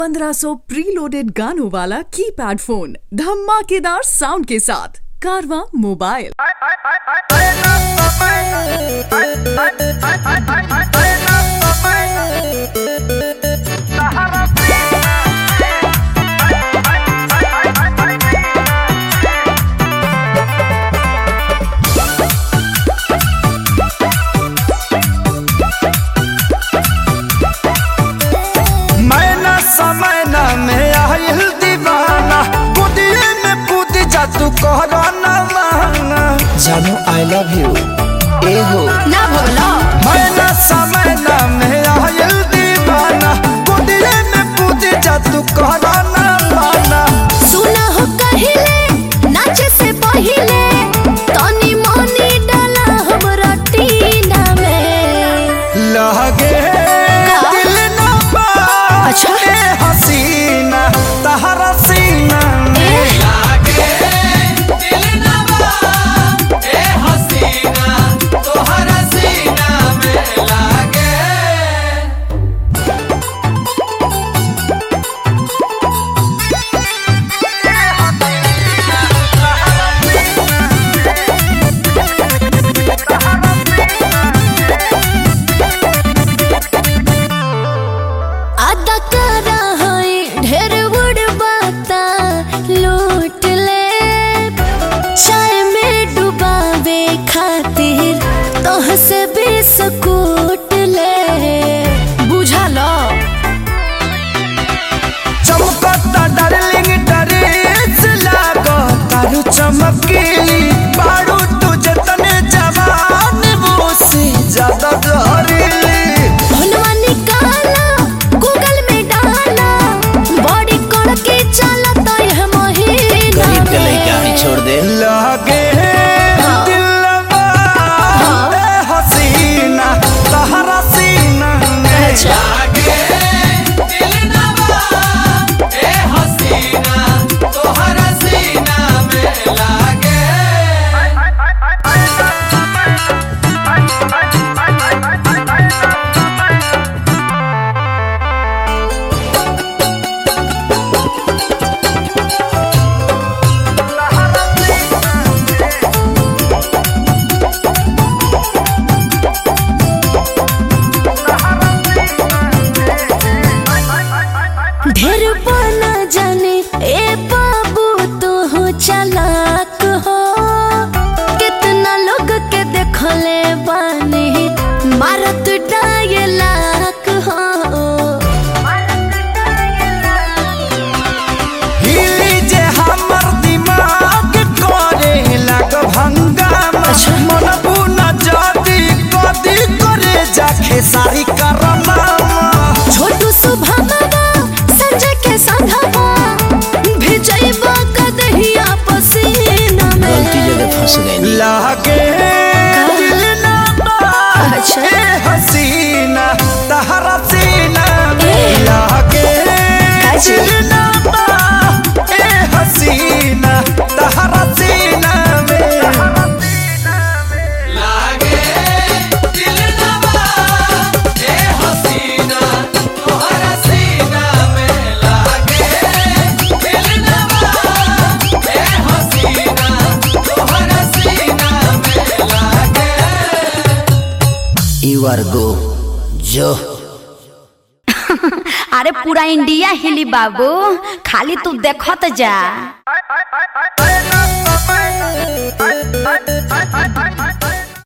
1500 preloaded गानों वाला keypad phone धमाकेदार साउंड के साथ कारवा मोबाइल मैना समय ना में आयल दीवाना कुदिए में कूद जा तू कहरा ना माना जानू आई लव यू ए हो ना भगलो मैना समय ना में आयल दीवाना कुदिए में कूद जा तू कहरा ना माना सुना हो कहिले नाचे से पहिले तनी मनी डाला हमरा टीना में लगे दिल ना बा अच्छा। ए हसीना तहरा सीना में आदा करा है ढेर बड़ बाता लूट ले चाय में डुबावे खातिर तोह से बिस्कुट ले बुझा लो चमकता डार्लिंग ड्रेस लागो तारू चमकीली बारू तुझे तने जवान वो से ज्यादा डरेली भोलवा निकाला गूगल में डाला बॉडी करके चला तो यह महीना में। छोड़ दे लगे हाँ। दिलवा ए हसीना तहरा सीना में अच्छा। ढेर बना जाने ए बाबू तू हो चालाक हो कितना लोग के देखले बानी मारत डायलाक हो हिली जे हमर दिमाग करे लग भंगामा मन बुना जाती कदी करे जाके सारी करमामा छोटू सुभावा संजय के संघवा भिजैबा कदहिया पसीना में लागे दिल ना बा अच्छा। ए हसीना तहरा सीना में ए। लागे काची? दिल ना बा ए हसीना तहरा सीना में You are go. जो अरे पूरा इंडिया हिली बाबू खाली तू देखत जा